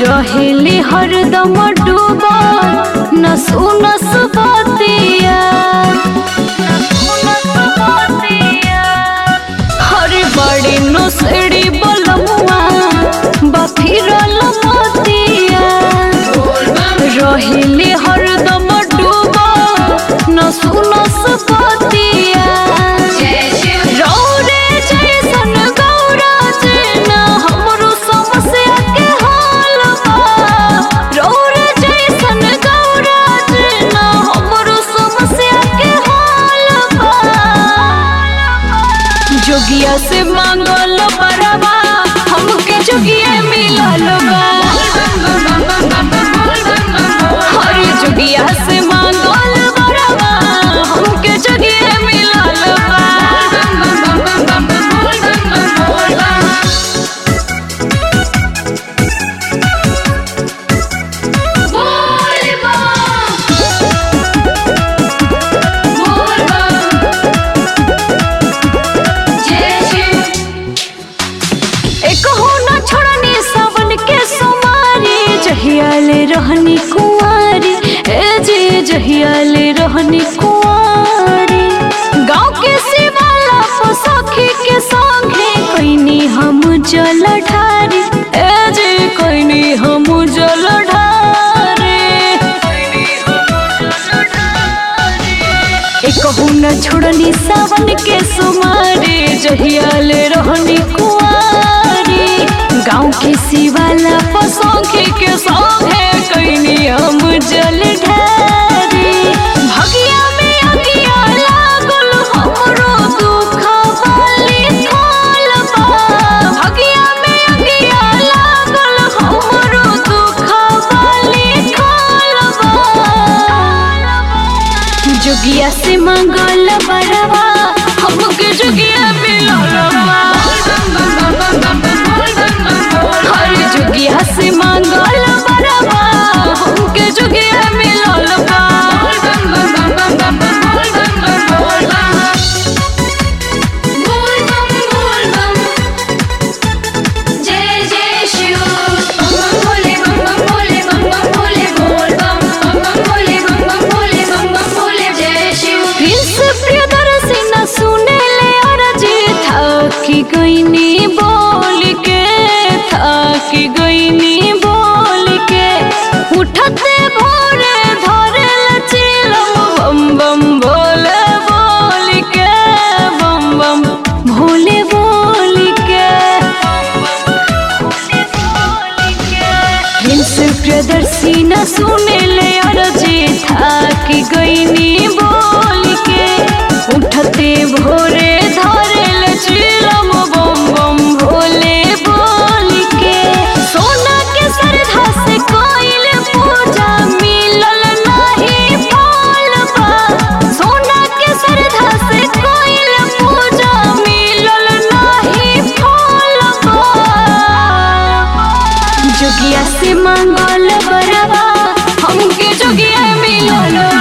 रहेली हरदम डूबा न सुनस बतिया हरे बड़ी नसड़ी बलमुआ बफिरल मतिया रहेली हरदम डूबा न सुनस बतिया रौरे जैसन गौरा जेना हमरो समस्या के हाल बा रौरे जैसन गौरा जेना हमरो समस्या के हाल बा जोगिया से मांगल बरबा हमके जोगिया मिलल बा हर जोगिया से मांगल बरबा हमके जोगिया मिलल बा एक हो न छोड़नी सावन के सोमारी जहियाले रहनी कुंवारी ए जे जहियाले रहनी कुंवारी गांव के शिवाला को सखी के संगे कईनी हम जल ढारी ए जे कईनी हम जल ढारी एक न छोड़नी सावन के सुमारे जहियाले रहनी कुआरी गाँव के शिवाला पसंखे के संगे कैनी हम जल ढारी भगिया में अगिया लागल हमरो दुख वाली थाल बा भगिया में अगिया लागल हमरो दुख वाली थाल बा जुगिया से मंगल बरवा हमके जुगिया मिलल बा हर जुगिया से मंगल बरवा हमके जुगिया मिलल बा जय जय शिव बम बम भोले बम बम भोले बम बम भोले बोल बम बम बम भोले बम बम भोले बम बम भोले जय शिव प्रिंस प्रियदर्शी न सुने ले अरजी थकी गईनी बोल के थकी गईनी बोल के उठते भोरे धरे लचिलम बम बम भोले बोल के बम बम भोले बोल के प्रिंस प्रियदर्शी न सुने ले अरजी थकी गईनी बोल के उठते भोरे धरे ले चिलम बम बम भोले बोल के सोना के श्रद्धा से कोइल पूजा मिलल नहीं फल बा सोना के श्रद्धा से कोइल पूजा मिलल नहीं फल बा जोगिया से मंगल बरवा हमके जोगिया मिलल